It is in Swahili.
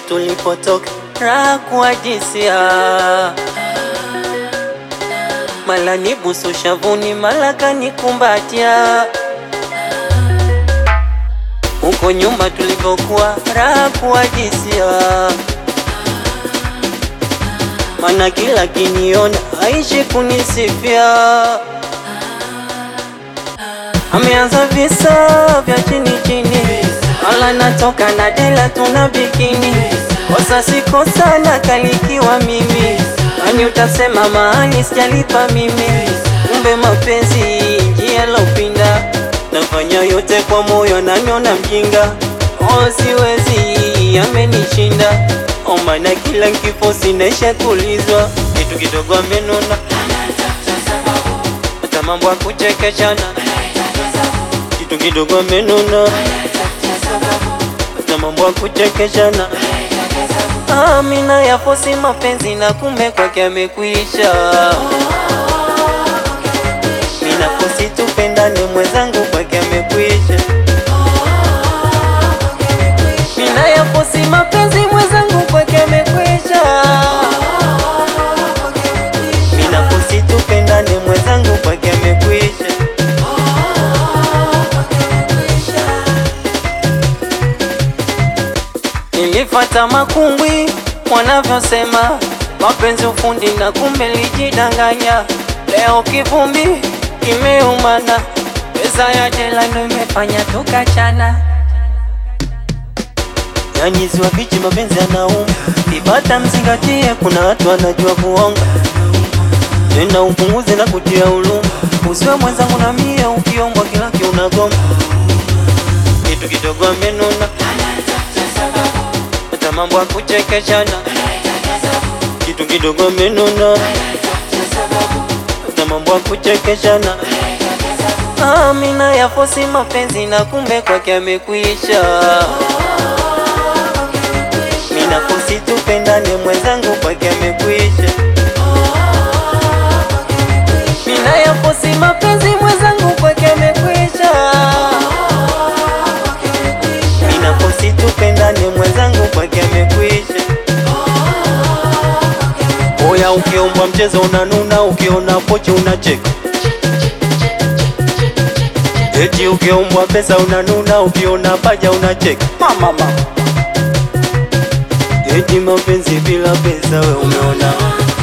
tulipotoka, raha kuadisia, mala nibusu shavuni, mala kanikumbatia. Huko nyuma tulivyokuwa, raha kuadisia, mana kila kiniona aishi kunisifia. Ameanza visa vya chini chini, wala natoka na dela tuna bikini, kosa si kosa na kalikiwa mimi, nani utasema mahali sijalipa mimi, kumbe mapenzi njia lopinda, nafanya yote kwa moyo, naniona mjinga, oh siwezi, amenishinda oh, maana kila nkifo sinaisha kulizwa, kitu kidogo amenona, hata mambo ya kuchekeshana kitu kidogo amenuna, hata mambo ya kuchekeshana. Amina yafosi mapenzi na kumbe kwake amekwisha. Mina fosi tupendane mwenzangu kwake amekwisha. Mina yafosi mapenzi mwenzangu kwake amekwisha. Mina fosi tupendane mwenzangu kwake amekwisha. Nilifata makungwi wanavyosema mapenzi ufundi na kumbe lijidanganya. Leo kivumbi kimeumana, pesa ya jela ndo imefanya tukachana. Yani ziwa bichi mapenzi yanauma, ibata mzingatie, kuna watu wanajua kuonga. Tena upunguze na kutia huruma, usiwe mwenzangu na mie, ukiombwa kila kiunagoma, kitu kidogo amenuna hata mambo ya kuchekeshana, kitu kidogo amenuna, hata mambo ya kuchekeshana. Amina yafosi mapenzi na kumbe kwake amekwisha. Mina fosi tupendane mwenzangu kwake amekwisha. Mina yafosi mapenzi mwenzangu kwake amekwisha. Mina fosi tupendane mwenzangu kwake amekwisha. Oya, ukiombwa mchezo unanuna, ukiona pochi unacheka. Eti ukiombwa pesa unanuna, ukiona paja unacheka. Mama mama. Eti mapenzi bila pesa we umeona